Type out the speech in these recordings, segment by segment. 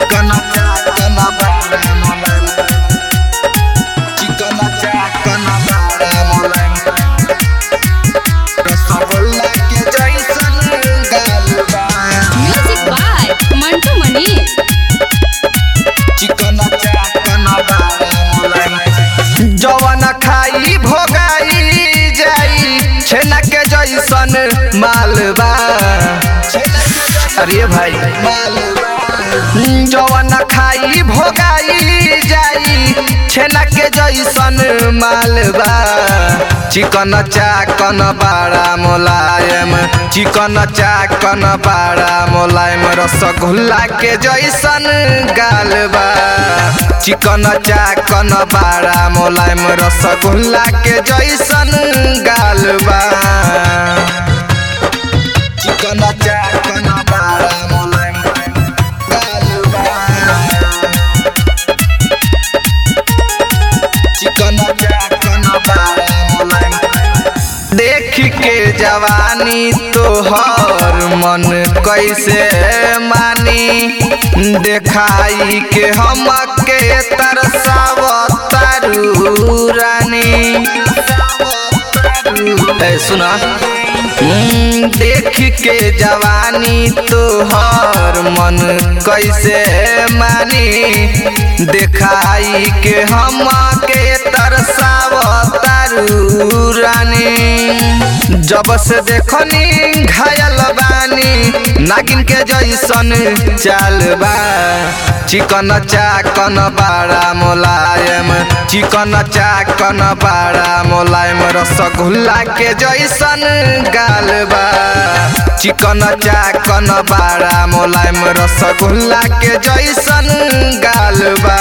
चिकन चाकन बाड़ा मोलायम चिकन चाकन बाड़ा मोलायम रसगुल्ला के जैसन गाल बा म्यूजिक बाय मंटू मनी चिकन चाकन बाड़ा मोलायम जवन खाई भोगाई जाई छेना के जैसन मालबा अरे भाई जवन खाई भोगाई जाई छेना के जैसन मालबा चिकन चाकन बाड़ा मोलायम चिकन चाकन बाड़ा मोलायम रसगुल्ला के जैसन गालबा चिकन चाकन बाड़ा मोलायम रसगुल्ला के जैसन गालबा चिकन चाकन बाड़ा मोलायम गालबा चिकन चाकन बाड़ा मोलायम देख के जवानी तोहर मन कैसे मानी देखाई के हम के तरसावतारू रानी ए सुना हम्म, देख के जवानी तोहर मन कैसे मानी देखाई के हम के तरसावतारू रानी जब से देखनी घायल बानी नागिन के जैसन चाल बा चिकन चाकन बाड़ा मोलायम चिकन चाकन बाड़ा मोलायम रसगुल्ला के जैसन गाल बा चिकन चाकन बाड़ा मोलायम रसगुल्ला के जैसन गाल बा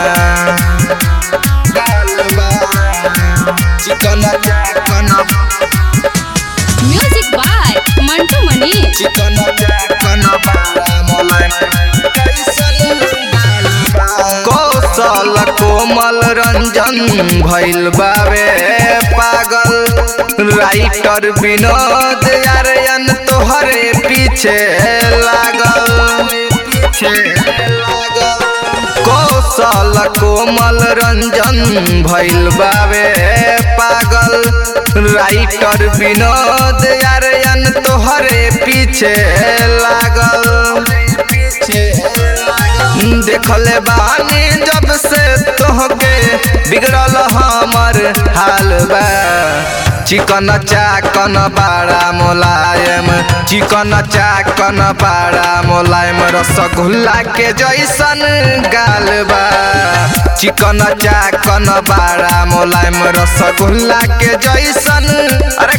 गाल बा चिकन चाकन म्यूजिक बाय मंटू मनी चिकन चाकन बाड़ा मोलायम कैसन गाल बा कौशल कोमल रंजन भइल बावे पागल राइटर विनोद आर्यन तोहरे पीछे लागल पीछे लागल कौशल कोमल रंजन भइल बावे पागल राइटर विनोद आर्यन तोहरे पीछे लागल देखले बानी जब से तोहके बिगड़ल हमर हाल बा चिकन चाकन बाड़ा मोलायम चिकन चाकन बाड़ा मोलायम रसगुल्ला के जैसन गाल बा चिकन चाकन बाड़ा मोलायम रसगुल्ला के जैसन